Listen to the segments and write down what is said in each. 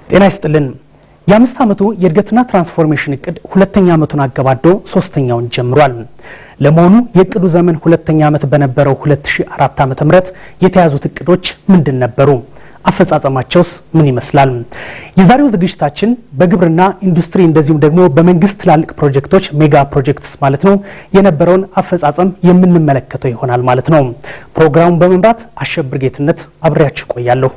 ጤና ይስጥልን። የአምስት ዓመቱ የእድገትና ትራንስፎርሜሽን እቅድ ሁለተኛ ዓመቱን አገባዶ ሶስተኛውን ጀምሯል። ለመሆኑ የእቅዱ ዘመን ሁለተኛ ዓመት በነበረው 2004 ዓ.ም የተያዙት እቅዶች ምንድን ነበሩ? አፈጻጸማቸውስ ምን ይመስላል? የዛሬው ዝግጅታችን በግብርና ኢንዱስትሪ፣ እንደዚሁም ደግሞ በመንግስት ትላልቅ ፕሮጀክቶች ሜጋ ፕሮጀክትስ ማለት ነው የነበረውን አፈጻጸም የምንመለከተው ይሆናል ማለት ነው። ፕሮግራሙን በመምራት አሸብር ጌትነት አብሬያችሁ ቆያለሁ።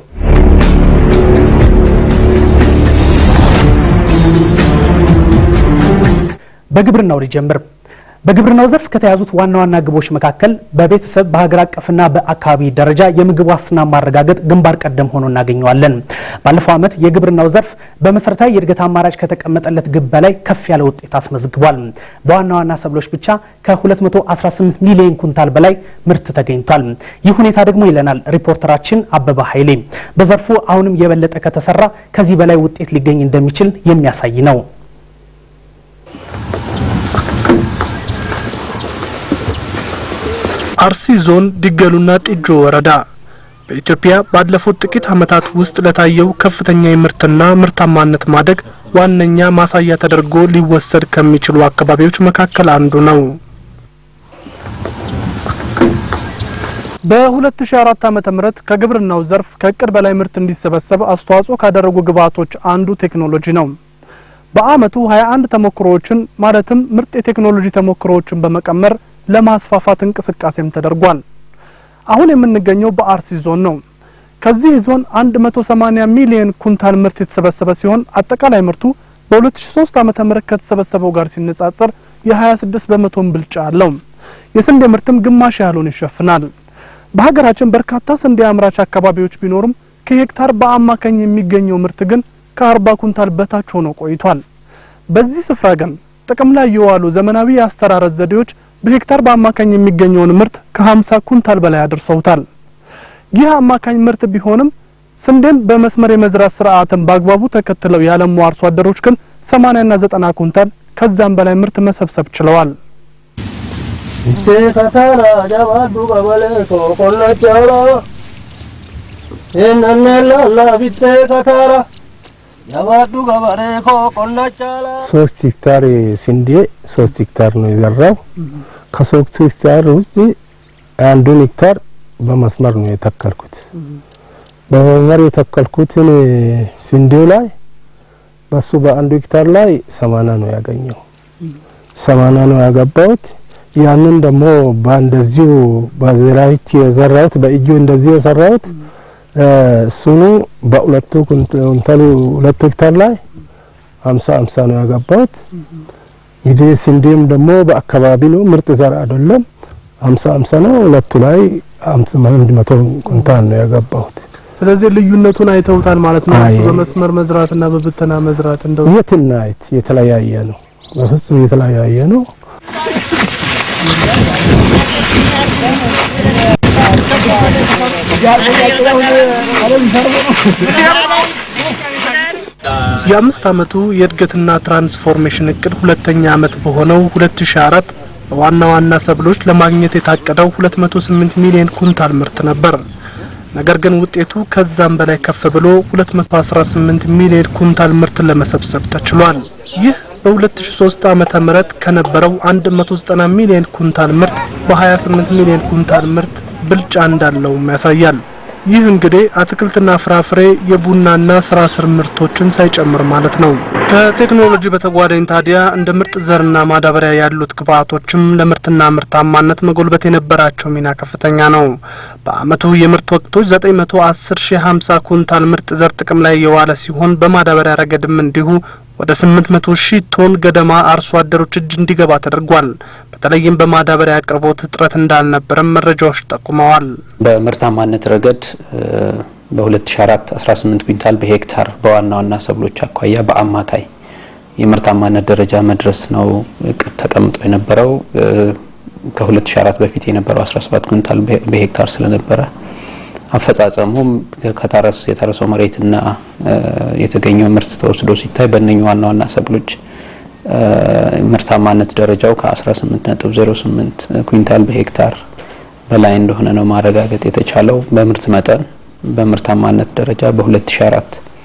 በግብርናው ሊጀምር በግብርናው ዘርፍ ከተያዙት ዋና ዋና ግቦች መካከል በቤተሰብ በሀገር አቀፍና በአካባቢ ደረጃ የምግብ ዋስትና ማረጋገጥ ግንባር ቀደም ሆኖ እናገኘዋለን። ባለፈው ዓመት የግብርናው ዘርፍ በመሰረታዊ የእድገት አማራጭ ከተቀመጠለት ግብ በላይ ከፍ ያለ ውጤት አስመዝግቧል። በዋና ዋና ሰብሎች ብቻ ከ218 ሚሊዮን ኩንታል በላይ ምርት ተገኝቷል። ይህ ሁኔታ ደግሞ ይለናል ሪፖርተራችን አበባ ኃይሌ፣ በዘርፉ አሁንም የበለጠ ከተሰራ ከዚህ በላይ ውጤት ሊገኝ እንደሚችል የሚያሳይ ነው። አርሲ ዞን ዲገሉና ጢጆ ወረዳ በኢትዮጵያ ባለፉት ጥቂት ዓመታት ውስጥ ለታየው ከፍተኛ የምርትና ምርታማነት ማደግ ዋነኛ ማሳያ ተደርጎ ሊወሰድ ከሚችሉ አካባቢዎች መካከል አንዱ ነው። በ2004 ዓመተ ምህረት ከግብርናው ዘርፍ ከእቅድ በላይ ምርት እንዲሰበሰብ አስተዋጽኦ ካደረጉ ግብዓቶች አንዱ ቴክኖሎጂ ነው። በአመቱ 21 ተሞክሮዎችን ማለትም ምርጥ የቴክኖሎጂ ተሞክሮዎችን በመቀመር ለማስፋፋት እንቅስቃሴም ተደርጓል። አሁን የምንገኘው በአርሲ ዞን ነው። ከዚህ ዞን 180 ሚሊዮን ኩንታል ምርት የተሰበሰበ ሲሆን አጠቃላይ ምርቱ በ2003 ዓመተ ምህረት ከተሰበሰበው ጋር ሲነጻጸር የ26 በመቶን ብልጫ አለው። የስንዴ ምርትም ግማሽ ያህሉን ይሸፍናል። በሀገራችን በርካታ ስንዴ አምራች አካባቢዎች ቢኖሩም ከሄክታር በአማካኝ የሚገኘው ምርት ግን ከ40 ኩንታል በታች ሆኖ ቆይቷል። በዚህ ስፍራ ግን ጥቅም ላይ የዋሉ ዘመናዊ የአስተራረስ ዘዴዎች በሄክታር በአማካኝ የሚገኘውን ምርት ከ50 ኩንታል በላይ አድርሰውታል። ይህ አማካኝ ምርት ቢሆንም ስንዴን በመስመር የመዝራት ስርዓትን በአግባቡ ተከትለው ያለሙ አርሶ አደሮች ግን 80 እና 90 ኩንታል ከዛም በላይ ምርት መሰብሰብ ችለዋል። ሶስት ሄክታር ስንዴ ሶስት ሄክታር ነው የዘራው። ከሶስቱ ሄክታር ውስጥ አንዱን ሄክታር በመስመር ነው የተከልኩት። በመስመር የተከልኩትን ስንዴው ላይ በሱ በአንዱ ሄክታር ላይ ሰማና ነው ያገኘው። ሰማና ነው ያገባሁት። ያንን ደግሞ በእንደዚሁ በዘራዊት የዘራሁት በእጁ እንደዚህ የሰራሁት እሱኑ በሁለቱ ኩንታሉ ሁለቱ ሄክታር ላይ ሀምሳ ሀምሳ ነው ያገባሁት። እንግዲህ ስንዴም ደግሞ በአካባቢ ነው ምርጥ ዘር አይደለም። ሀምሳ ሀምሳ ነው ሁለቱ ላይ አንድ መቶ ኩንታል ነው ያገባሁት። ስለዚህ ልዩነቱን አይተውታል ማለት ነው። አይ። እሱ በመስመር መዝራትና በብተና መዝራት እንደው የትና የት የተለያየ ነው። በፍጹም የተለያየ ነው። የአምስት ዓመቱ የእድገትና ትራንስፎርሜሽን እቅድ ሁለተኛ ዓመት በሆነው 2004 በዋና ዋና ሰብሎች ለማግኘት የታቀደው 208 ሚሊዮን ኩንታል ምርት ነበር። ነገር ግን ውጤቱ ከዛም በላይ ከፍ ብሎ 218 ሚሊዮን ኩንታል ምርት ለመሰብሰብ ተችሏል። ይህ በ2003 ዓመተ ምህረት ከነበረው 190 ሚሊዮን ኩንታል ምርት በ28 ሚሊዮን ኩንታል ምርት ብልጫ እንዳለውም ያሳያል። ይህ እንግዲህ አትክልትና ፍራፍሬ የቡናና ስራ ስር ምርቶችን ሳይጨምር ማለት ነው። ከቴክኖሎጂ በተጓዳኝ ታዲያ እንደ ምርጥ ዘርና ማዳበሪያ ያሉት ግብዓቶችም ለምርትና ምርታማነት መጎልበት የነበራቸው ሚና ከፍተኛ ነው። በአመቱ የምርት ወቅቶች 910 ሺህ 50 ኩንታል ምርጥ ዘር ጥቅም ላይ የዋለ ሲሆን በማዳበሪያ ረገድም እንዲሁ ወደ 800 ሺህ ቶን ገደማ አርሶ አደሮች እጅ እንዲገባ ተደርጓል። በተለይም በማዳበሪያ አቅርቦት እጥረት እንዳልነበረም መረጃዎች ጠቁመዋል። በምርታማነት ረገድ በ2004 18 ኩንታል በሄክታር በዋና ዋና ሰብሎች አኳያ በአማካይ የምርታማነት ደረጃ መድረስ ነው እቅድ ተቀምጦ የነበረው። ከ2004 በፊት የነበረው 17 ኩንታል በሄክታር ስለነበረ አፈጻጸሙም ከታረስ የታረሰው መሬትና የተገኘው ምርት ተወስዶ ሲታይ በእነኚህ ዋና ዋና ሰብሎች ምርታማነት ደረጃው ከ18.08 ኩንታል በሄክታር በላይ እንደሆነ ነው ማረጋገጥ የተቻለው። በምርት መጠን በምርታማነት ደረጃ በ2004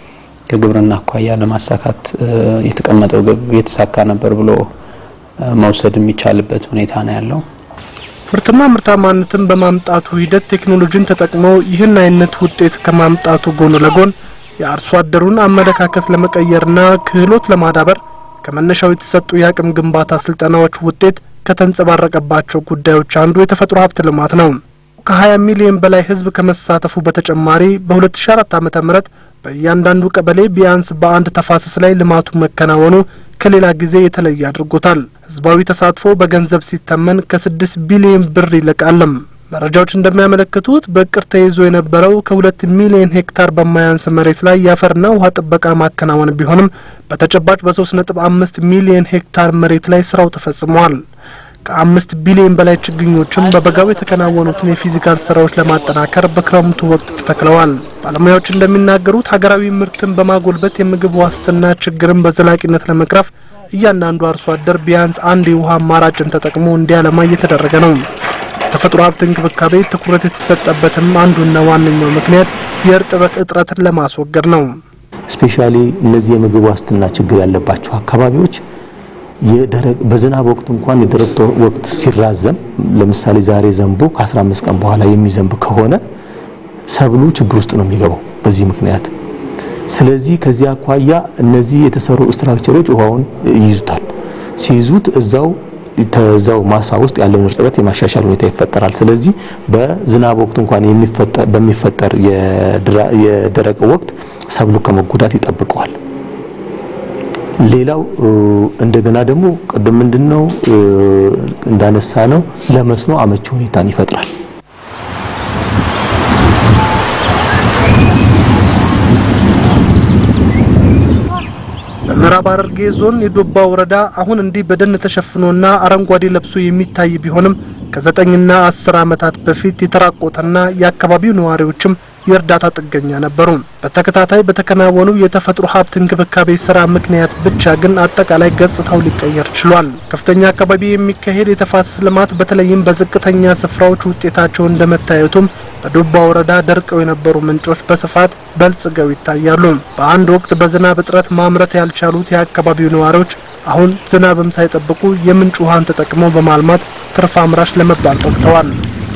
ከግብርና አኳያ ለማሳካት የተቀመጠው ግብ የተሳካ ነበር ብሎ መውሰድ የሚቻልበት ሁኔታ ነው ያለው። ምርትና ምርታማነትን በማምጣቱ ሂደት ቴክኖሎጂን ተጠቅመው ይህን አይነት ውጤት ከማምጣቱ ጎን ለጎን የአርሶ አደሩን አመለካከት ለመቀየርና ክህሎት ለማዳበር ከመነሻው የተሰጡ የአቅም ግንባታ ስልጠናዎች ውጤት ከተንጸባረቀባቸው ጉዳዮች አንዱ የተፈጥሮ ሀብት ልማት ነው። ከ20 ሚሊዮን በላይ ሕዝብ ከመሳተፉ በተጨማሪ በ2004 ዓ ም በእያንዳንዱ ቀበሌ ቢያንስ በአንድ ተፋሰስ ላይ ልማቱ መከናወኑ ከሌላ ጊዜ የተለየ አድርጎታል። ህዝባዊ ተሳትፎ በገንዘብ ሲተመን ከስድስት ቢሊዮን ብር ይልቃልም። መረጃዎች እንደሚያመለክቱት በእቅድ ተይዞ የነበረው ከሁለት ሚሊዮን ሄክታር በማያንስ መሬት ላይ የአፈርና ውሃ ጥበቃ ማከናወን ቢሆንም በተጨባጭ በሶስት ነጥብ አምስት ሚሊዮን ሄክታር መሬት ላይ ስራው ተፈጽሟል። ከአምስት ቢሊዮን በላይ ችግኞችም በበጋው የተከናወኑትን የፊዚካል ስራዎች ለማጠናከር በክረምቱ ወቅት ተተክለዋል። ባለሙያዎች እንደሚናገሩት ሀገራዊ ምርትን በማጎልበት የምግብ ዋስትና ችግርን በዘላቂነት ለመቅረፍ እያንዳንዱ አርሶ አደር ቢያንስ አንድ የውሃ አማራጭን ተጠቅሞ እንዲያለማ እየተደረገ ነው። የተፈጥሮ ሀብት እንክብካቤ ትኩረት የተሰጠበትም አንዱና ዋነኛው ምክንያት የእርጥበት እጥረትን ለማስወገድ ነው። ስፔሻሊ እነዚህ የምግብ ዋስትና ችግር ያለባቸው አካባቢዎች የደረቅ በዝናብ ወቅት እንኳን የደረቅ ወቅት ሲራዘም ለምሳሌ ዛሬ ዘንቦ ከ15 ቀን በኋላ የሚዘንብ ከሆነ ሰብሉ ችግር ውስጥ ነው የሚገባው በዚህ ምክንያት። ስለዚህ ከዚህ አኳያ እነዚህ የተሰሩ ስትራክቸሮች ውሃውን ይይዙታል። ሲይዙት እዛው ተዛው ማሳ ውስጥ ያለውን እርጥበት የማሻሻል ሁኔታ ይፈጠራል። ስለዚህ በዝናብ ወቅት እንኳን በሚፈጠር የደረቅ ወቅት ሰብሉ ከመጎዳት ይጠብቀዋል። ሌላው እንደገና ደግሞ ቅድም ምንድነው እንዳነሳ ነው ለመስኖ አመቺ ሁኔታን ይፈጥራል። በምዕራብ ሐረርጌ ዞን የዶባ ወረዳ አሁን እንዲህ በደን ተሸፍኖና አረንጓዴ ለብሶ የሚታይ ቢሆንም ከዘጠኝና አስር ዓመታት በፊት የተራቆተና የአካባቢው ነዋሪዎችም የእርዳታ ጥገኛ ነበሩ። በተከታታይ በተከናወኑ የተፈጥሮ ሀብት እንክብካቤ ስራ ምክንያት ብቻ ግን አጠቃላይ ገጽታው ሊቀየር ችሏል። ከፍተኛ አካባቢ የሚካሄድ የተፋሰስ ልማት በተለይም በዝቅተኛ ስፍራዎች ውጤታቸው እንደመታየቱም በዶባ ወረዳ ደርቀው የነበሩ ምንጮች በስፋት በልጽገው ይታያሉ። በአንድ ወቅት በዝናብ እጥረት ማምረት ያልቻሉት የአካባቢው ነዋሪዎች አሁን ዝናብም ሳይጠብቁ የምንጭ ውሃን ተጠቅመው በማልማት ትርፍ አምራች ለመባል በቅተዋል።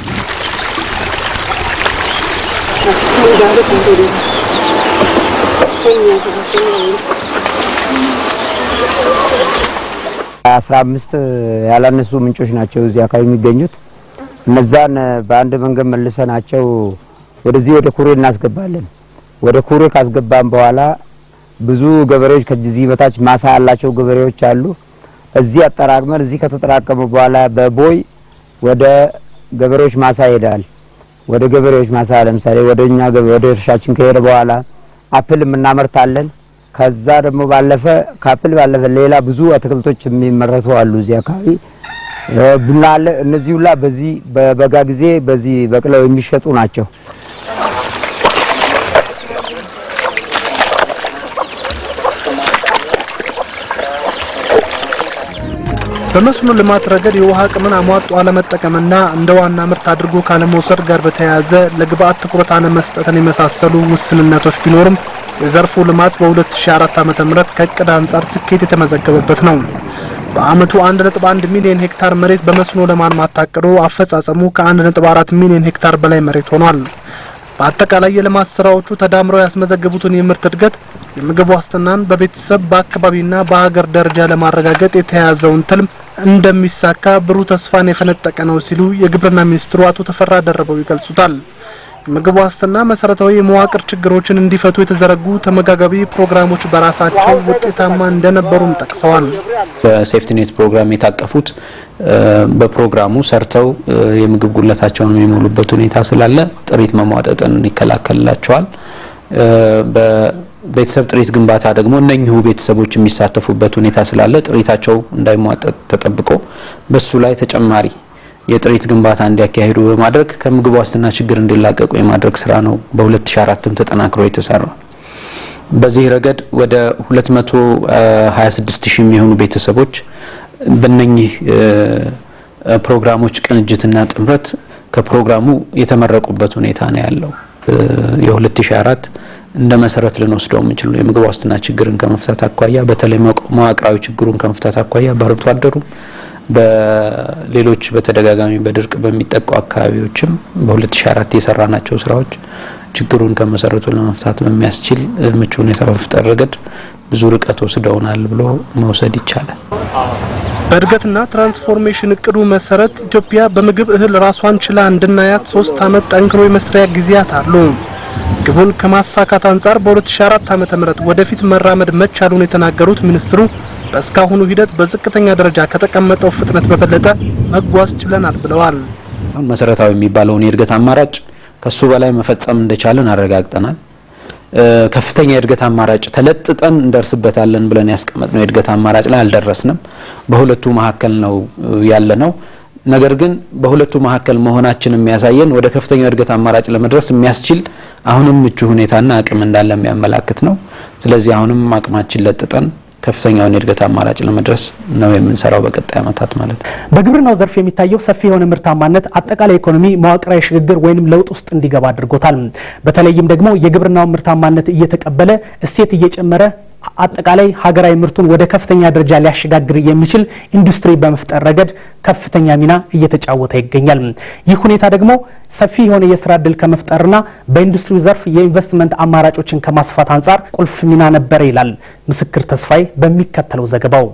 አስራ አምስት ያላነሱ ምንጮች ናቸው እዚህ አካባቢ የሚገኙት። እነዛን በአንድ መንገድ መልሰናቸው ወደዚህ ወደ ኩሬ እናስገባለን። ወደ ኩሬ ካስገባን በኋላ ብዙ ገበሬዎች ከዚህ በታች ማሳ ያላቸው ገበሬዎች አሉ። እዚህ አጠራቅመን እዚህ ከተጠራቀመ በኋላ በቦይ ወደ ገበሬዎች ማሳ ይሄዳል። ወደ ገበሬዎች ማሳ ለምሳሌ ወደ እኛ ወደ እርሻችን ከሄደ በኋላ አፕል እናመርታለን። ከዛ ደግሞ ባለፈ ከአፕል ባለፈ ሌላ ብዙ አትክልቶች የሚመረቱ አሉ እዚህ አካባቢ ቡና አለ። እነዚህ ሁላ በዚህ በበጋ ጊዜ በዚህ በቅለው የሚሸጡ ናቸው። በመስኖ ልማት ረገድ የውሃ አቅምን አሟጦ አለመጠቀምና እንደ ዋና ምርት አድርጎ ካለመውሰድ ጋር በተያያዘ ለግብአት ትኩረት አለመስጠትን የመሳሰሉ ውስንነቶች ቢኖርም የዘርፉ ልማት በ2004 ዓ.ም ከእቅድ አንጻር ስኬት የተመዘገበበት ነው። በአመቱ 1.1 ሚሊዮን ሄክታር መሬት በመስኖ ለማልማት ታቅዶ አፈጻጸሙ ከ1.4 ሚሊዮን ሄክታር በላይ መሬት ሆኗል። በአጠቃላይ የልማት ስራዎቹ ተዳምረው ያስመዘገቡትን የምርት እድገት የምግብ ዋስትናን በቤተሰብ በአካባቢና በሀገር ደረጃ ለማረጋገጥ የተያያዘውን ትልም እንደሚሳካ ብሩህ ተስፋን የፈነጠቀ ነው ሲሉ የግብርና ሚኒስትሩ አቶ ተፈራ ደርበው ይገልጹታል። የምግብ ዋስትና መሰረታዊ የመዋቅር ችግሮችን እንዲፈቱ የተዘረጉ ተመጋጋቢ ፕሮግራሞች በራሳቸው ውጤታማ እንደነበሩም ጠቅሰዋል። በሴፍቲኔት ፕሮግራም የታቀፉት በፕሮግራሙ ሰርተው የምግብ ጉለታቸውን የሚሞሉበት ሁኔታ ስላለ ጥሪት መሟጠጥን ይከላከልላቸዋል። በቤተሰብ ጥሪት ግንባታ ደግሞ እነኚሁ ቤተሰቦች የሚሳተፉበት ሁኔታ ስላለ ጥሪታቸው እንዳይሟጠጥ ተጠብቆ በሱ ላይ ተጨማሪ የጥሪት ግንባታ እንዲያካሂዱ በማድረግ ከምግብ ዋስትና ችግር እንዲላቀቁ የማድረግ ስራ ነው በ2004ም ተጠናክሮ የተሰራ። በዚህ ረገድ ወደ 226 ሺህ የሚሆኑ ቤተሰቦች በእነኚህ ፕሮግራሞች ቅንጅትና ጥምረት ከፕሮግራሙ የተመረቁበት ሁኔታ ነው ያለው። የ2004 እንደ መሰረት ልንወስደው የምንችል ነው። የምግብ ዋስትና ችግርን ከመፍታት አኳያ በተለይ መዋቅራዊ ችግሩን ከመፍታት አኳያ በአርብቶ አደሩም በሌሎች በተደጋጋሚ በድርቅ በሚጠቁ አካባቢዎችም በ2004 የሰራናቸው ስራዎች ችግሩን ከመሰረቱ ለመፍታት በሚያስችል ምቹ ሁኔታ በመፍጠር ረገድ ብዙ ርቀት ወስደውናል ብሎ መውሰድ ይቻላል። በእድገትና ትራንስፎርሜሽን እቅዱ መሰረት ኢትዮጵያ በምግብ እህል ራሷን ችላ እንድናያት ሶስት ዓመት ጠንክሮ የመስሪያ ጊዜያት አሉ። ግቡን ከማሳካት አንጻር በ2004 ዓ.ም ወደፊት መራመድ መቻሉን የተናገሩት ሚኒስትሩ በእስካሁኑ ሂደት በዝቅተኛ ደረጃ ከተቀመጠው ፍጥነት በበለጠ መጓዝ ችለናል ብለዋል። አሁን መሰረታዊ የሚባለውን የእድገት አማራጭ ከሱ በላይ መፈጸም እንደቻለን አረጋግጠናል። ከፍተኛ የእድገት አማራጭ ተለጥጠን እንደርስበታለን ብለን ያስቀመጥነው የእድገት አማራጭ ላይ አልደረስንም። በሁለቱ መካከል ነው ያለ ነው። ነገር ግን በሁለቱ መካከል መሆናችን የሚያሳየን ወደ ከፍተኛው የእድገት አማራጭ ለመድረስ የሚያስችል አሁንም ምቹ ሁኔታና አቅም እንዳለ የሚያመላክት ነው። ስለዚህ አሁንም አቅማችን ለጥጠን ከፍተኛውን የእድገት አማራጭ ለመድረስ ነው የምንሰራው በቀጣይ ዓመታት ማለት ነው። በግብርናው ዘርፍ የሚታየው ሰፊ የሆነ ምርታማነት አጠቃላይ ኢኮኖሚ መዋቅራዊ ሽግግር ወይም ለውጥ ውስጥ እንዲገባ አድርጎታል። በተለይም ደግሞ የግብርናውን ምርታማነት እየተቀበለ እሴት እየጨመረ አጠቃላይ ሀገራዊ ምርቱን ወደ ከፍተኛ ደረጃ ሊያሸጋግር የሚችል ኢንዱስትሪ በመፍጠር ረገድ ከፍተኛ ሚና እየተጫወተ ይገኛል። ይህ ሁኔታ ደግሞ ሰፊ የሆነ የስራ እድል ከመፍጠርና በኢንዱስትሪው ዘርፍ የኢንቨስትመንት አማራጮችን ከማስፋት አንጻር ቁልፍ ሚና ነበረ ይላል ምስክር ተስፋዬ በሚከተለው ዘገባው።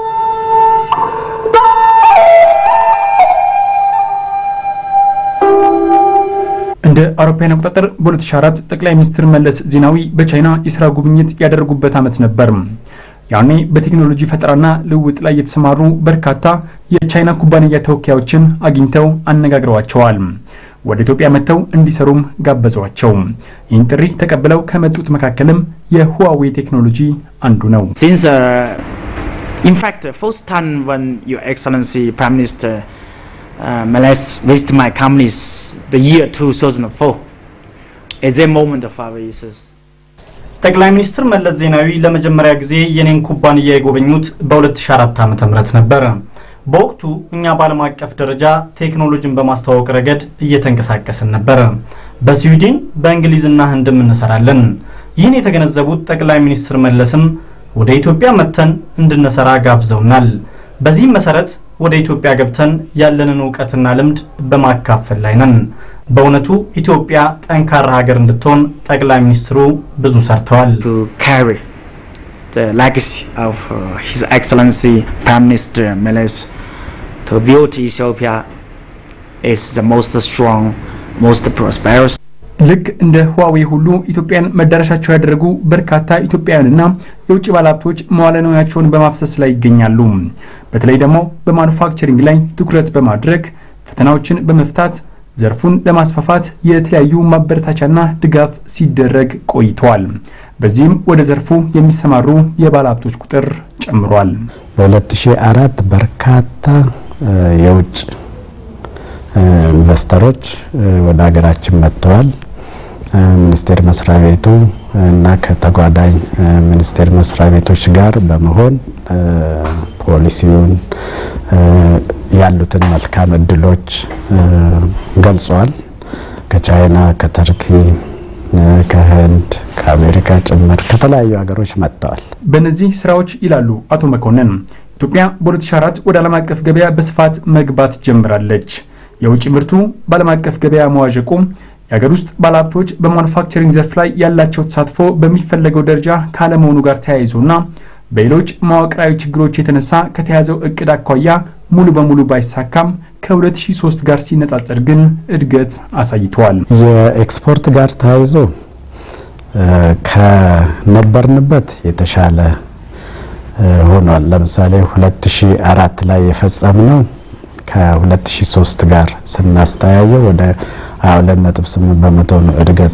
እንደ አውሮፓውያን አቆጣጠር በ2004 ጠቅላይ ሚኒስትር መለስ ዜናዊ በቻይና የስራ ጉብኝት ያደረጉበት ዓመት ነበር። ያኔ በቴክኖሎጂ ፈጠራና ልውውጥ ላይ የተሰማሩ በርካታ የቻይና ኩባንያ ተወካዮችን አግኝተው አነጋግረዋቸዋል። ወደ ኢትዮጵያ መጥተው እንዲሰሩም ጋበዟቸው። ይህን ጥሪ ተቀብለው ከመጡት መካከልም የሁዋዌ ቴክኖሎጂ አንዱ ነው። Since, uh, in fact, the first time when Your Excellency Prime Minister uh, Malaysia visited my companies, the year 2004, at that moment of our research. ጠቅላይ ሚኒስትር መለስ ዜናዊ ለመጀመሪያ ጊዜ የኔን ኩባንያ የጎበኙት በ2004 ዓ.ም ነበረ። በወቅቱ እኛ በዓለም አቀፍ ደረጃ ቴክኖሎጂን በማስተዋወቅ ረገድ እየተንቀሳቀስን ነበረ። በስዊድን በእንግሊዝና ህንድም እንሰራለን። ይህን የተገነዘቡት ጠቅላይ ሚኒስትር መለስም ወደ ኢትዮጵያ መጥተን እንድንሰራ ጋብዘውናል። በዚህም መሰረት ወደ ኢትዮጵያ ገብተን ያለንን እውቀትና ልምድ በማካፈል ላይ ነን። በእውነቱ ኢትዮጵያ ጠንካራ ሀገር እንድትሆን ጠቅላይ ሚኒስትሩ ብዙ ሰርተዋል። to carry the legacy of uh, His Excellency Prime Minister Meles to build Ethiopia is the most strong, most prosperous. ልክ እንደ ህዋዌ ሁሉ ኢትዮጵያን መዳረሻቸው ያደረጉ በርካታ ኢትዮጵያውያንና የውጭ ባለሀብቶች መዋለ ንዋያቸውን በማፍሰስ ላይ ይገኛሉ። በተለይ ደግሞ በማኑፋክቸሪንግ ላይ ትኩረት በማድረግ ፈተናዎችን በመፍታት ዘርፉን ለማስፋፋት የተለያዩ ማበረታቻና ድጋፍ ሲደረግ ቆይተዋል። በዚህም ወደ ዘርፉ የሚሰማሩ የባለሀብቶች ቁጥር ጨምሯል። በ2004 በርካታ የውጭ ኢንቨስተሮች ወደ ሀገራችን መጥተዋል። ሚኒስቴር መስሪያ ቤቱ እና ከተጓዳኝ ሚኒስቴር መስሪያ ቤቶች ጋር በመሆን ፖሊሲውን ያሉትን መልካም እድሎች ገልጸዋል። ከቻይና፣ ከተርኪ፣ ከህንድ፣ ከአሜሪካ ጭምር ከተለያዩ ሀገሮች መጥተዋል። በእነዚህ ስራዎች ይላሉ አቶ መኮንን ኢትዮጵያ በ2004 ወደ ዓለም አቀፍ ገበያ በስፋት መግባት ጀምራለች። የውጭ ምርቱ በዓለም አቀፍ ገበያ መዋዠቁ የሀገር ውስጥ ባለሀብቶች በማኑፋክቸሪንግ ዘርፍ ላይ ያላቸው ተሳትፎ በሚፈለገው ደረጃ ካለመሆኑ ጋር ተያይዞና በሌሎች መዋቅራዊ ችግሮች የተነሳ ከተያዘው እቅድ አኳያ ሙሉ በሙሉ ባይሳካም ከ2003 ጋር ሲነጻጸር ግን እድገት አሳይተዋል። የኤክስፖርት ጋር ተያይዞ ከነበርንበት የተሻለ ሆኗል። ለምሳሌ 2004 ላይ የፈጸምነው ከ2003 ጋር ስናስተያየው ወደ 22.8 በመቶ ነው እድገቱ።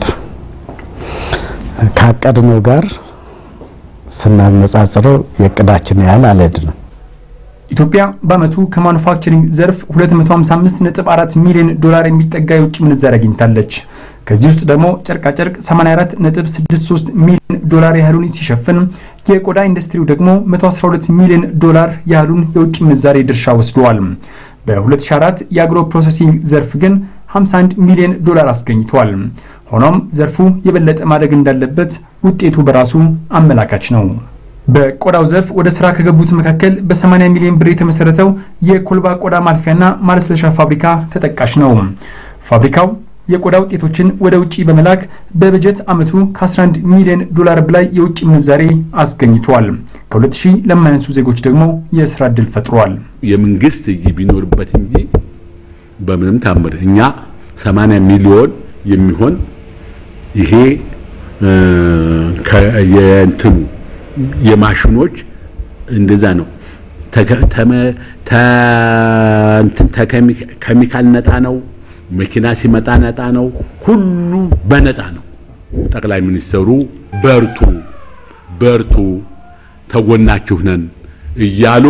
ካቀድነው ጋር ስናነጻጽረው የእቅዳችን ያህል አልሄድንም። ኢትዮጵያ በአመቱ ከማኑፋክቸሪንግ ዘርፍ 255.4 ሚሊዮን ዶላር የሚጠጋ የውጭ ምንዛሪ አግኝታለች። ከዚህ ውስጥ ደግሞ ጨርቃጨርቅ 84.63 ሚሊዮን ዶላር ያህሉን ሲሸፍን የቆዳ ኢንዱስትሪው ደግሞ 112 ሚሊዮን ዶላር ያህሉን የውጭ ምንዛሬ ድርሻ ወስደዋል። በ2004 የአግሮ ፕሮሰሲንግ ዘርፍ ግን 51 ሚሊዮን ዶላር አስገኝቷል። ሆኖም ዘርፉ የበለጠ ማደግ እንዳለበት ውጤቱ በራሱ አመላካች ነው። በቆዳው ዘርፍ ወደ ስራ ከገቡት መካከል በ80 ሚሊዮን ብር የተመሰረተው የኮልባ ቆዳ ማልፊያና ማለስለሻ ፋብሪካ ተጠቃሽ ነው። ፋብሪካው የቆዳ ውጤቶችን ወደ ውጭ በመላክ በበጀት ዓመቱ ከ11 ሚሊዮን ዶላር በላይ የውጭ ምንዛሬ አስገኝቷል። ከ2000 ለማያንሱ ዜጎች ደግሞ የስራ ዕድል ፈጥሯል። የመንግስት እጅ ቢኖርበት እንጂ በምንም ታምር እኛ 80 ሚሊዮን የሚሆን ይሄ የእንትኑ የማሽኖች እንደዛ ነው። ከሚካል ነጣ ነው። መኪና ሲመጣ ነጣ ነው። ሁሉ በነጣ ነው። ጠቅላይ ሚኒስትሩ በርቱ በርቱ ተጎናችሁ ነን እያሉ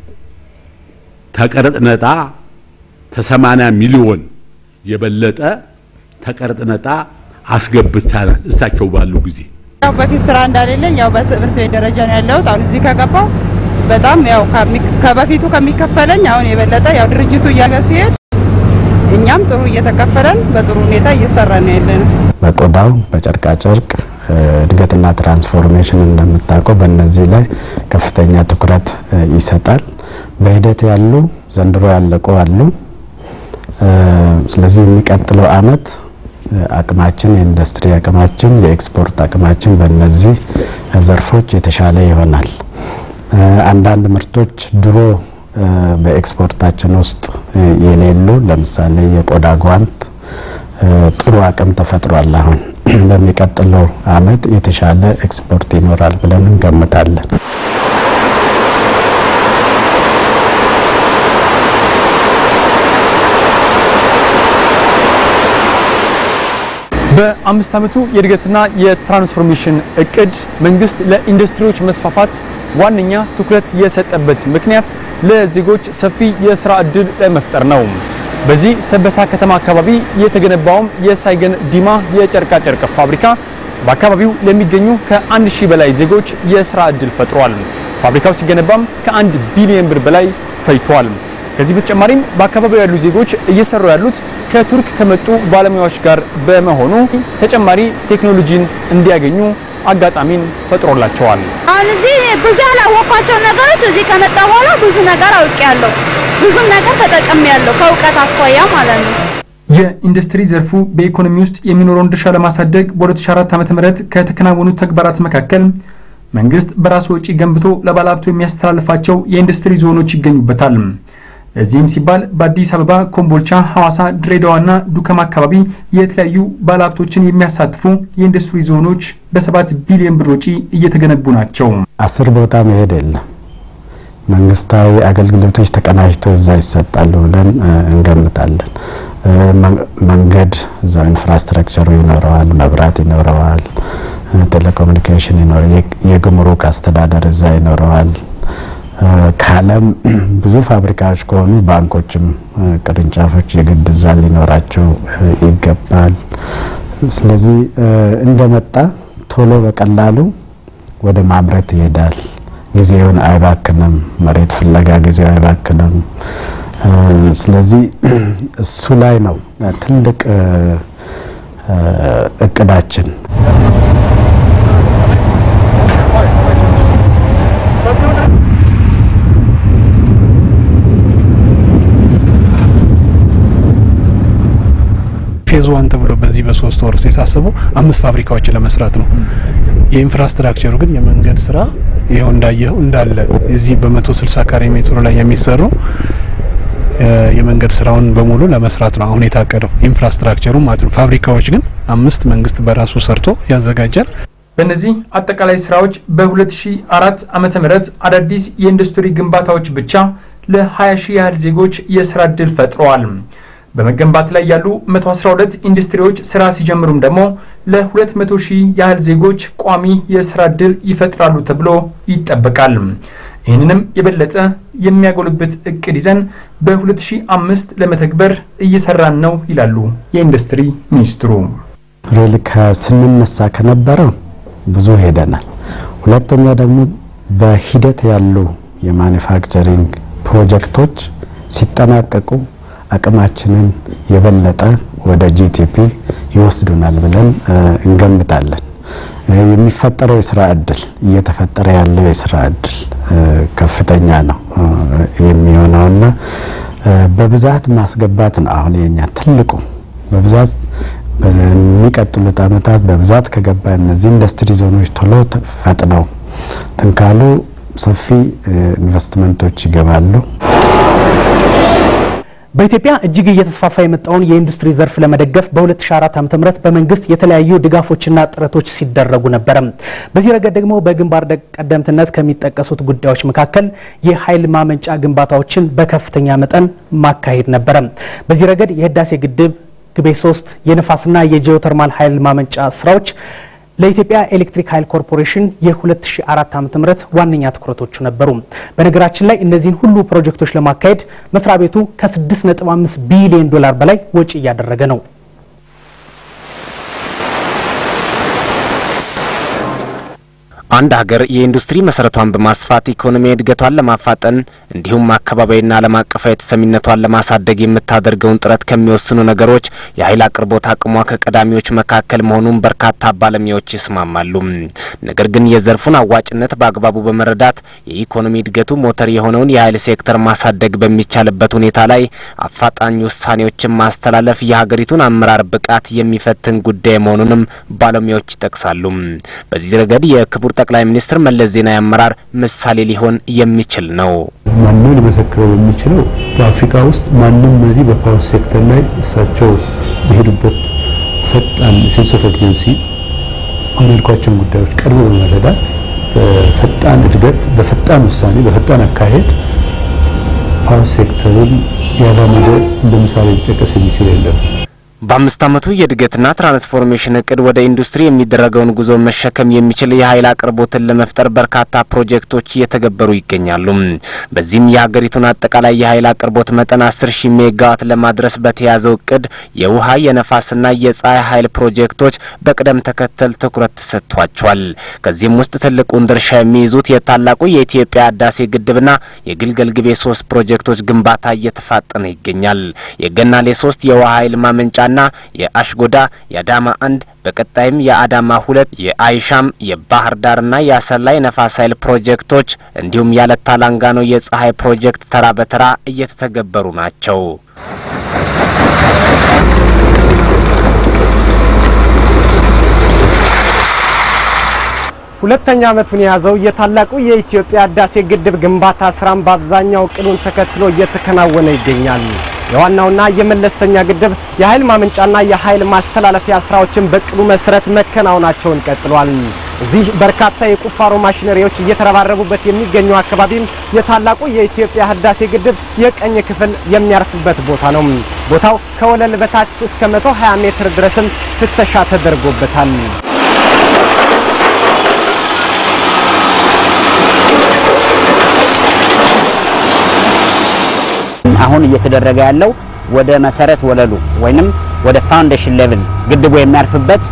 ተቀረጥ ነጣ ተሰማንያ ሚሊዮን የበለጠ ተቀረጥ ነጣ አስገብተናል። እሳቸው ባሉ ጊዜ ያው በፊት ስራ እንዳሌለኝ ያው በትምህርት ቤት ደረጃ ነው ያለሁት። አሁን እዚህ ከገባው በጣም ያው ከበፊቱ ከሚከፈለኝ አሁን የበለጠ ያው ድርጅቱ እያለ ሲሄድ እኛም ጥሩ እየተከፈለን በጥሩ ሁኔታ እየሰራ ነው ያለነው። በቆዳው በጨርቃጨርቅ እድገትና ትራንስፎርሜሽን እንደምታውቀው በእነዚህ ላይ ከፍተኛ ትኩረት ይሰጣል። በሂደት ያሉ ዘንድሮ ያለቁ አሉ። ስለዚህ የሚቀጥለው አመት አቅማችን የኢንዱስትሪ አቅማችን የኤክስፖርት አቅማችን በእነዚህ ዘርፎች የተሻለ ይሆናል። አንዳንድ ምርቶች ድሮ በኤክስፖርታችን ውስጥ የሌሉ ለምሳሌ የቆዳ ጓንት ጥሩ አቅም ተፈጥሯል። አሁን በሚቀጥለው አመት የተሻለ ኤክስፖርት ይኖራል ብለን እንገምታለን። በአምስት ዓመቱ የእድገትና የትራንስፎርሜሽን እቅድ መንግስት ለኢንዱስትሪዎች መስፋፋት ዋነኛ ትኩረት የሰጠበት ምክንያት ለዜጎች ሰፊ የስራ ዕድል ለመፍጠር ነው። በዚህ ሰበታ ከተማ አካባቢ የተገነባውም የሳይገን ዲማ የጨርቃ ጨርቅ ፋብሪካ በአካባቢው ለሚገኙ ከአንድ ሺህ በላይ ዜጎች የስራ ዕድል ፈጥሯል። ፋብሪካው ሲገነባም ከአንድ ቢሊዮን ብር በላይ ፈጅቷል። ከዚህ በተጨማሪም በአካባቢው ያሉ ዜጎች እየሰሩ ያሉት ከቱርክ ከመጡ ባለሙያዎች ጋር በመሆኑ ተጨማሪ ቴክኖሎጂን እንዲያገኙ አጋጣሚን ፈጥሮላቸዋል። አሁን እዚህ ብዙ ያላወቅኳቸው ነገሮች እዚህ ከመጣ በኋላ ብዙ ነገር አውቄያለሁ። ብዙም ነገር ተጠቅሜያለሁ ከእውቀት አኳያ ማለት ነው። የኢንዱስትሪ ዘርፉ በኢኮኖሚ ውስጥ የሚኖረውን ድርሻ ለማሳደግ በ2004 ዓ.ም ከተከናወኑት ተግባራት መካከል መንግስት በራሱ ወጪ ገንብቶ ለባለሀብቱ የሚያስተላልፋቸው የኢንዱስትሪ ዞኖች ይገኙበታል። ለዚህም ሲባል በአዲስ አበባ፣ ኮምቦልቻ፣ ሐዋሳ፣ ድሬዳዋና ዱከም አካባቢ የተለያዩ ባለሀብቶችን የሚያሳትፉ የኢንዱስትሪ ዞኖች በሰባት ቢሊዮን ብር ወጪ እየተገነቡ ናቸው። አስር ቦታ መሄድ የለም። መንግስታዊ አገልግሎቶች ተቀናጅተው እዛ ይሰጣሉ ብለን እንገምታለን። መንገድ እዛው ኢንፍራስትራክቸሩ ይኖረዋል፣ መብራት ይኖረዋል፣ ቴሌኮሙኒኬሽን ይኖረዋል፣ የጉምሩክ አስተዳደር እዛ ይኖረዋል። ከዓለም ብዙ ፋብሪካዎች ከሆኑ ባንኮችም ቅርንጫፎች የግድ እዛ ሊኖራቸው ይገባል። ስለዚህ እንደመጣ ቶሎ በቀላሉ ወደ ማምረት ይሄዳል። ጊዜውን አይባክንም። መሬት ፍለጋ ጊዜው አይባክንም። ስለዚህ እሱ ላይ ነው ትልቅ እቅዳችን። ፌዝ ዋን ተብሎ በዚህ በሶስት ወር ውስጥ የታሰበው አምስት ፋብሪካዎችን ለመስራት ነው። የኢንፍራስትራክቸሩ ግን የመንገድ ስራ ይኸው እንዳየኸው እንዳለ እዚህ በመቶ ስልሳ ካሬ ሜትሩ ላይ የሚሰሩ የመንገድ ስራውን በሙሉ ለመስራት ነው አሁን የታቀደው ኢንፍራስትራክቸሩ ማለት ነው። ፋብሪካዎች ግን አምስት መንግስት በራሱ ሰርቶ ያዘጋጃል። በእነዚህ አጠቃላይ ስራዎች በ2004 ዓመተ ምህረት አዳዲስ የኢንዱስትሪ ግንባታዎች ብቻ ለ20 ሺህ ያህል ዜጎች የስራ ዕድል ፈጥረዋል። በመገንባት ላይ ያሉ 112 ኢንዱስትሪዎች ስራ ሲጀምሩም ደግሞ ለ200 ሺህ ያህል ዜጎች ቋሚ የስራ ዕድል ይፈጥራሉ ተብሎ ይጠበቃል። ይህንንም የበለጠ የሚያጎልብት እቅድ ይዘን በ2005 ለመተግበር እየሰራን ነው ይላሉ የኢንዱስትሪ ሚኒስትሩ። ሬል ከስንነሳ ከነበረው ብዙ ሄደናል። ሁለተኛ ደግሞ በሂደት ያሉ የማኒፋክቸሪንግ ፕሮጀክቶች ሲጠናቀቁ አቅማችንን የበለጠ ወደ ጂቲፒ ይወስዱናል ብለን እንገምታለን። የሚፈጠረው የስራ እድል እየተፈጠረ ያለው የስራ እድል ከፍተኛ ነው የሚሆነውና በብዛት ማስገባት ነው አሁን የኛ ትልቁ በብዛት በሚቀጥሉት አመታት በብዛት ከገባ እነዚህ ኢንዱስትሪ ዞኖች ቶሎ ፈጥነው ትንካሉ ሰፊ ኢንቨስትመንቶች ይገባሉ። በኢትዮጵያ እጅግ እየተስፋፋ የመጣውን የኢንዱስትሪ ዘርፍ ለመደገፍ በ2004 ዓ.ም በመንግስት የተለያዩ ድጋፎችና ጥረቶች ሲደረጉ ነበረ። በዚህ ረገድ ደግሞ በግንባር ቀደምትነት ከሚጠቀሱት ጉዳዮች መካከል የኃይል ማመንጫ ግንባታዎችን በከፍተኛ መጠን ማካሄድ ነበረ። በዚህ ረገድ የህዳሴ ግድብ ግቤ ሶስት የንፋስና የጂኦተርማል ኃይል ማመንጫ ስራዎች ለኢትዮጵያ ኤሌክትሪክ ኃይል ኮርፖሬሽን የ2004 ዓ.ም ዋነኛ ትኩረቶቹ ነበሩ። በነገራችን ላይ እነዚህን ሁሉ ፕሮጀክቶች ለማካሄድ መስሪያ ቤቱ ከ6.5 ቢሊዮን ዶላር በላይ ወጪ እያደረገ ነው። አንድ ሀገር የኢንዱስትሪ መሰረቷን በማስፋት ኢኮኖሚ እድገቷን ለማፋጠን እንዲሁም አካባቢያዊና ዓለም አቀፋዊ ተሰሚነቷን ለማሳደግ የምታደርገውን ጥረት ከሚወስኑ ነገሮች የኃይል አቅርቦት አቅሟ ከቀዳሚዎች መካከል መሆኑን በርካታ ባለሙያዎች ይስማማሉ። ነገር ግን የዘርፉን አዋጭነት በአግባቡ በመረዳት የኢኮኖሚ እድገቱ ሞተር የሆነውን የኃይል ሴክተር ማሳደግ በሚቻልበት ሁኔታ ላይ አፋጣኝ ውሳኔዎችን ማስተላለፍ የሀገሪቱን አመራር ብቃት የሚፈትን ጉዳይ መሆኑንም ባለሙያዎች ይጠቅሳሉ። በዚህ ረገድ የክቡር ጠቅላይ ሚኒስትር መለስ ዜናዊ አመራር ምሳሌ ሊሆን የሚችል ነው። ማንም ሊመሰክረው የሚችለው በአፍሪካ ውስጥ ማንም መሪ በፓወር ሴክተር ላይ እሳቸው የሄዱበት ፈጣን ሴንስ ኦፍ ኤርጀንሲ አሁን ያልኳቸውን ጉዳዮች ቀድሞ በመረዳት በፈጣን እድገት፣ በፈጣን ውሳኔ፣ በፈጣን አካሄድ ፓወር ሴክተሩን ያራመደ እንደ ምሳሌ ሊጠቀስ የሚችል የለም። በአምስት ዓመቱ የእድገትና ትራንስፎርሜሽን እቅድ ወደ ኢንዱስትሪ የሚደረገውን ጉዞ መሸከም የሚችል የኃይል አቅርቦትን ለመፍጠር በርካታ ፕሮጀክቶች እየተገበሩ ይገኛሉ። በዚህም የሀገሪቱን አጠቃላይ የኃይል አቅርቦት መጠን አስር ሺህ ሜጋዋት ለማድረስ በተያዘው እቅድ የውሃ የነፋስና የፀሐይ ኃይል ፕሮጀክቶች በቅደም ተከተል ትኩረት ተሰጥቷቸዋል። ከዚህም ውስጥ ትልቁን ድርሻ የሚይዙት የታላቁ የኢትዮጵያ ህዳሴ ግድብና የግልገል ግቤ ሶስት ፕሮጀክቶች ግንባታ እየተፋጠነ ይገኛል። የገናሌ ሶስት የውሃ ኃይል ማመንጫ ና የአሽጎዳ የአዳማ አንድ በቀጣይም የአዳማ ሁለት የአይሻም የባህር ዳርና የአሰላ የነፋስ ኃይል ፕሮጀክቶች እንዲሁም ያለታ ላንጋኖ የፀሐይ ፕሮጀክት ተራ በተራ እየተተገበሩ ናቸው። ሁለተኛ ዓመቱን የያዘው የታላቁ የኢትዮጵያ ህዳሴ ግድብ ግንባታ ስራም በአብዛኛው እቅዱን ተከትሎ እየተከናወነ ይገኛል። የዋናውና የመለስተኛ ግድብ የኃይል ማመንጫና የኃይል ማስተላለፊያ ስራዎችን በእቅዱ መሰረት መከናወናቸውን ቀጥሏል። እዚህ በርካታ የቁፋሮ ማሽነሪዎች እየተረባረቡበት የሚገኘው አካባቢም የታላቁ የኢትዮጵያ ህዳሴ ግድብ የቀኝ ክፍል የሚያርፍበት ቦታ ነው። ቦታው ከወለል በታች እስከ 120 ሜትር ድረስም ፍተሻ ተደርጎበታል። አሁን እየተደረገ ያለው ወደ መሰረት ወለሉ ወይንም ወደ ፋውንዴሽን ሌቭል ግድቡ የሚያርፍበት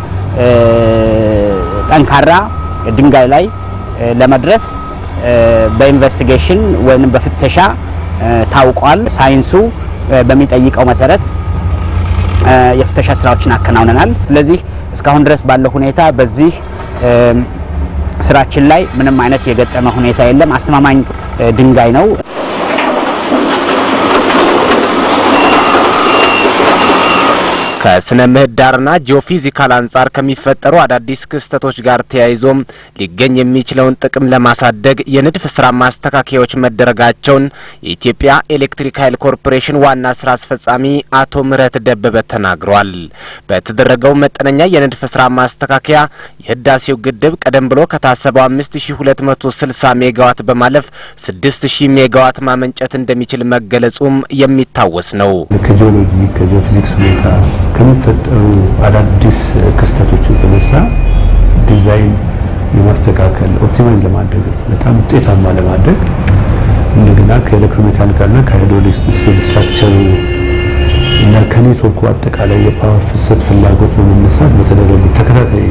ጠንካራ ድንጋይ ላይ ለመድረስ በኢንቨስቲጌሽን ወይንም በፍተሻ ታውቋል። ሳይንሱ በሚጠይቀው መሰረት የፍተሻ ስራዎችን አከናውነናል። ስለዚህ እስካሁን ድረስ ባለው ሁኔታ በዚህ ስራችን ላይ ምንም አይነት የገጠመ ሁኔታ የለም። አስተማማኝ ድንጋይ ነው። ከስነ ምህዳርና ጂኦፊዚካል አንጻር ከሚፈጠሩ አዳዲስ ክስተቶች ጋር ተያይዞም ሊገኝ የሚችለውን ጥቅም ለማሳደግ የንድፍ ስራ ማስተካከያዎች መደረጋቸውን የኢትዮጵያ ኤሌክትሪክ ኃይል ኮርፖሬሽን ዋና ስራ አስፈጻሚ አቶ ምህረት ደበበ ተናግረዋል። በተደረገው መጠነኛ የንድፍ ስራ ማስተካከያ የህዳሴው ግድብ ቀደም ብሎ ከታሰበው 5260 ሜጋዋት በማለፍ 6000 ሜጋዋት ማመንጨት እንደሚችል መገለጹም የሚታወስ ነው። ከጂኦሎጂ ከጂኦፊዚክስ ሁኔታ ከሚፈጠሩ አዳዲስ ክስተቶች የተነሳ ዲዛይን የማስተካከል ኦፕቲማይዝ ለማድረግ በጣም ውጤታማ ለማድረግ እንደገና ከኤሌክትሮሜካኒካልና ከሃይድሮሊክ ስትራክቸሩ እና ከኔትወርኩ አጠቃላይ የፓወር ፍሰት ፍላጎት በመነሳት በተደረጉ ተከታታይ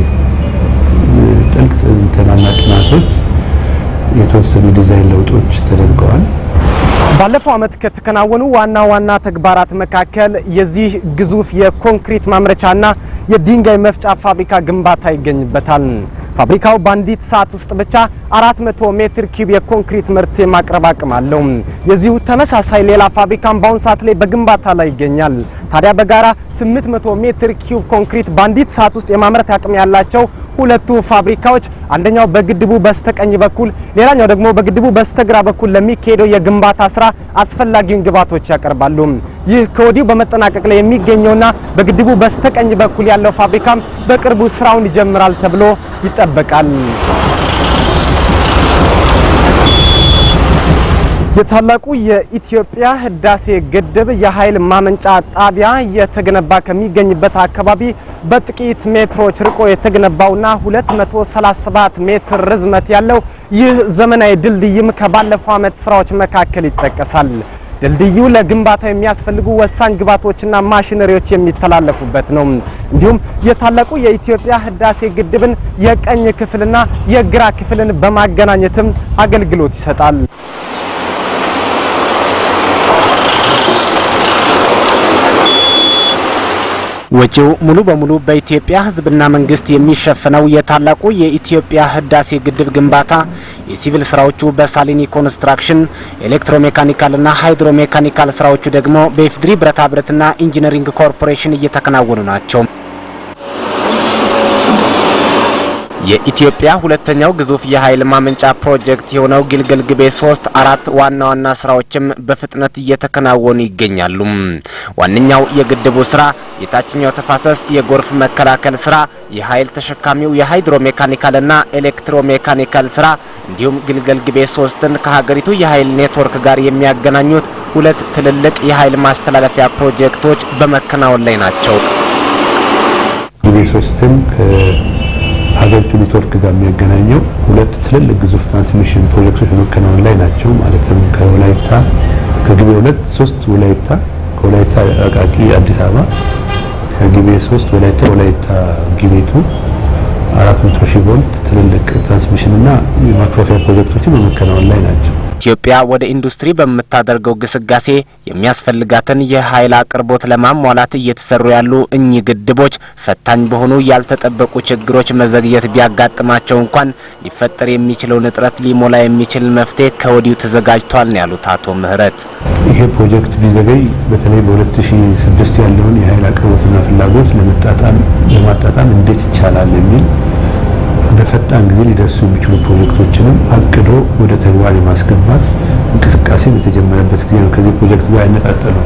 ጥልቅ ትናና ጥናቶች የተወሰኑ ዲዛይን ለውጦች ተደርገዋል። ባለፈው ዓመት ከተከናወኑ ዋና ዋና ተግባራት መካከል የዚህ ግዙፍ የኮንክሪት ማምረቻና የድንጋይ መፍጫ ፋብሪካ ግንባታ ይገኝበታል። ፋብሪካው በአንዲት ሰዓት ውስጥ ብቻ 400 ሜትር ኪዩብ የኮንክሪት ምርት የማቅረብ አቅም አለው። የዚሁ ተመሳሳይ ሌላ ፋብሪካም በአሁኑ ሰዓት ላይ በግንባታ ላይ ይገኛል። ታዲያ በጋራ 800 ሜትር ኪዩብ ኮንክሪት በአንዲት ሰዓት ውስጥ የማምረት አቅም ያላቸው ሁለቱ ፋብሪካዎች አንደኛው በግድቡ በስተቀኝ በኩል ሌላኛው ደግሞ በግድቡ በስተግራ በኩል ለሚካሄደው የግንባታ ስራ አስፈላጊውን ግብዓቶች ያቀርባሉ። ይህ ከወዲሁ በመጠናቀቅ ላይ የሚገኘውና በግድቡ በስተቀኝ በኩል ያለው ፋብሪካም በቅርቡ ስራውን ይጀምራል ተብሎ ይጠበቃል። የታላቁ የኢትዮጵያ ህዳሴ ግድብ የኃይል ማመንጫ ጣቢያ የተገነባ ከሚገኝበት አካባቢ በጥቂት ሜትሮች ርቆ የተገነባውና 237 ሜትር ርዝመት ያለው ይህ ዘመናዊ ድልድይም ከባለፈው ዓመት ስራዎች መካከል ይጠቀሳል። ድልድዩ ለግንባታ የሚያስፈልጉ ወሳኝ ግብዓቶችና ማሽነሪዎች የሚተላለፉበት ነው። እንዲሁም የታላቁ የኢትዮጵያ ህዳሴ ግድብን የቀኝ ክፍልና የግራ ክፍልን በማገናኘትም አገልግሎት ይሰጣል። ወጪው ሙሉ በሙሉ በኢትዮጵያ ህዝብና መንግስት የሚሸፍነው የታላቁ የኢትዮጵያ ህዳሴ ግድብ ግንባታ የሲቪል ስራዎቹ በሳሊኒ ኮንስትራክሽን፣ ኤሌክትሮሜካኒካልና ሃይድሮሜካኒካል ስራዎቹ ደግሞ በኢፌዴሪ ብረታ ብረትና ኢንጂነሪንግ ኮርፖሬሽን እየተከናወኑ ናቸው። የኢትዮጵያ ሁለተኛው ግዙፍ የኃይል ማመንጫ ፕሮጀክት የሆነው ግልገል ግቤ ሶስት አራት ዋና ዋና ስራዎችም በፍጥነት እየተከናወኑ ይገኛሉ። ዋነኛው የግድቡ ስራ የታችኛው ተፋሰስ የጎርፍ መከላከል ስራ፣ የኃይል ተሸካሚው የሃይድሮ ሜካኒካልና ኤሌክትሮ ሜካኒካል ስራ እንዲሁም ግልገል ግቤ ሶስትን ከሀገሪቱ የኃይል ኔትወርክ ጋር የሚያገናኙት ሁለት ትልልቅ የኃይል ማስተላለፊያ ፕሮጀክቶች በመከናወን ላይ ናቸው። ግቤ ሶስትን ሀገሪቱ ኔትወርክ ጋር የሚያገናኘው ሁለት ትልልቅ ግዙፍ ትራንስሚሽን ፕሮጀክቶች በመከናወን ላይ ናቸው። ማለትም ከወላይታ ከግቤ ሁለት ሶስት ወላይታ ከወላይታ አቃቂ አዲስ አበባ ከግቤ ሶስት ወላይታ ወላይታ ግቤቱ አራት መቶ ሺህ ቮልት ትልልቅ ትራንስሚሽን እና የማክፋፈያ ፕሮጀክቶችን በመከናወን ላይ ናቸው። ኢትዮጵያ ወደ ኢንዱስትሪ በምታደርገው ግስጋሴ የሚያስፈልጋትን የኃይል አቅርቦት ለማሟላት እየተሰሩ ያሉ እኚህ ግድቦች ፈታኝ በሆኑ ያልተጠበቁ ችግሮች መዘግየት ቢያጋጥማቸው እንኳን ሊፈጠር የሚችለውን እጥረት ሊሞላ የሚችል መፍትሄ ከወዲሁ ተዘጋጅቷል ነው ያሉት አቶ ምህረት። ይሄ ፕሮጀክት ቢዘገይ በተለይ በ2006 ያለውን የኃይል አቅርቦትና ፍላጎት ለመጣጣም ለማጣጣም እንዴት ይቻላል የሚል በፈጣን ጊዜ ሊደርሱ የሚችሉ ፕሮጀክቶችንም አቅዶ ወደ ተግባር የማስገባት እንቅስቃሴ በተጀመረበት ጊዜ ነው። ከዚህ ፕሮጀክት ጋር ያነጣጠለው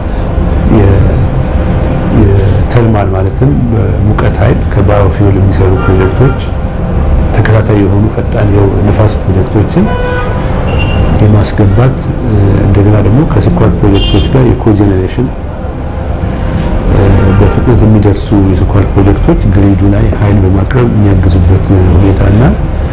የተርማል ማለትም በሙቀት ኃይል ከባዮፊውል የሚሰሩ ፕሮጀክቶች ተከታታይ የሆኑ ፈጣን የንፋስ ፕሮጀክቶችን የማስገባት እንደገና ደግሞ ከስኳር ፕሮጀክቶች ጋር የኮጀኔሬሽን በፍጥነት የሚደርሱ የስኳር ፕሮጀክቶች ግሪዱ ላይ ኃይል በማቅረብ የሚያግዙበት ሁኔታና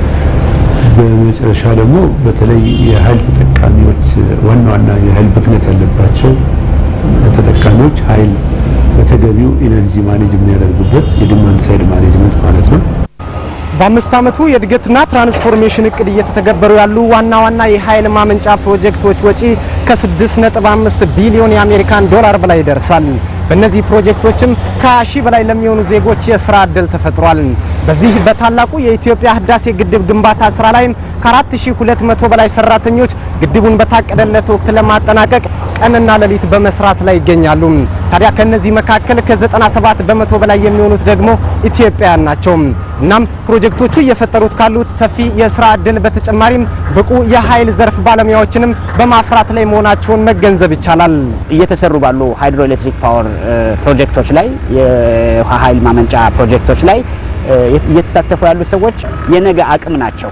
በመጨረሻ ደግሞ በተለይ የኃይል ተጠቃሚዎች ዋና ዋና የኃይል ብክነት ያለባቸው ተጠቃሚዎች ኃይል በተገቢው ኢነርጂ ማኔጅ የሚያደርጉበት የዲማንድ ሳይድ ማኔጅመንት ማለት ነው። በአምስት ዓመቱ የእድገትና ትራንስፎርሜሽን እቅድ እየተተገበሩ ያሉ ዋና ዋና የኃይል ማመንጫ ፕሮጀክቶች ወጪ ከ6.5 ቢሊዮን የአሜሪካን ዶላር በላይ ይደርሳል። በእነዚህ ፕሮጀክቶችም ከ20 ሺህ በላይ ለሚሆኑ ዜጎች የስራ ዕድል ተፈጥሯል። በዚህ በታላቁ የኢትዮጵያ ህዳሴ ግድብ ግንባታ ስራ ላይም ከ4200 በላይ ሰራተኞች ግድቡን በታቀደለት ወቅት ለማጠናቀቅ ቀንና ሌሊት በመስራት ላይ ይገኛሉ። ታዲያ ከነዚህ መካከል ከ97 በመቶ በላይ የሚሆኑት ደግሞ ኢትዮጵያውያን ናቸው። እናም ፕሮጀክቶቹ እየፈጠሩት ካሉት ሰፊ የስራ ዕድል በተጨማሪም ብቁ የኃይል ዘርፍ ባለሙያዎችንም በማፍራት ላይ መሆናቸውን መገንዘብ ይቻላል። እየተሰሩ ባሉ ሃይድሮ ኤሌክትሪክ ፓወር ፕሮጀክቶች ላይ የውሃ ኃይል ማመንጫ ፕሮጀክቶች ላይ እየተሳተፉ ያሉ ሰዎች የነገ አቅም ናቸው።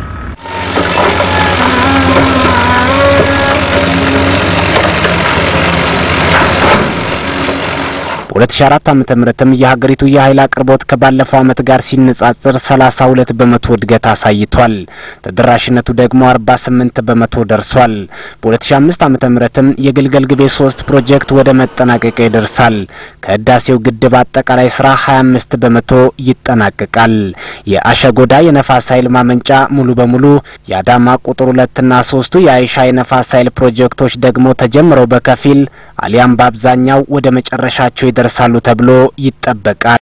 በ2004 ዓ.ም ምትም የሀገሪቱ የኃይል አቅርቦት ከባለፈው ዓመት ጋር ሲነጻጽር 32 በመቶ እድገት አሳይቷል። ተደራሽነቱ ደግሞ 48 በመቶ ደርሷል። በ2005 ዓ.ም ምትም የግልገል ግቤ 3 ፕሮጀክት ወደ መጠናቀቂያ ይደርሳል። ከህዳሴው ግድብ አጠቃላይ ስራ 25 በመቶ ይጠናቀቃል። የአሸጎዳ የነፋስ ኃይል ማመንጫ ሙሉ በሙሉ የአዳማ ቁጥር ሁለትና ሶስቱ የአይሻ የነፋስ ኃይል ፕሮጀክቶች ደግሞ ተጀምረው በከፊል አሊያም በአብዛኛው ወደ መጨረሻቸው ይደርሳሉ ተብሎ ይጠበቃል።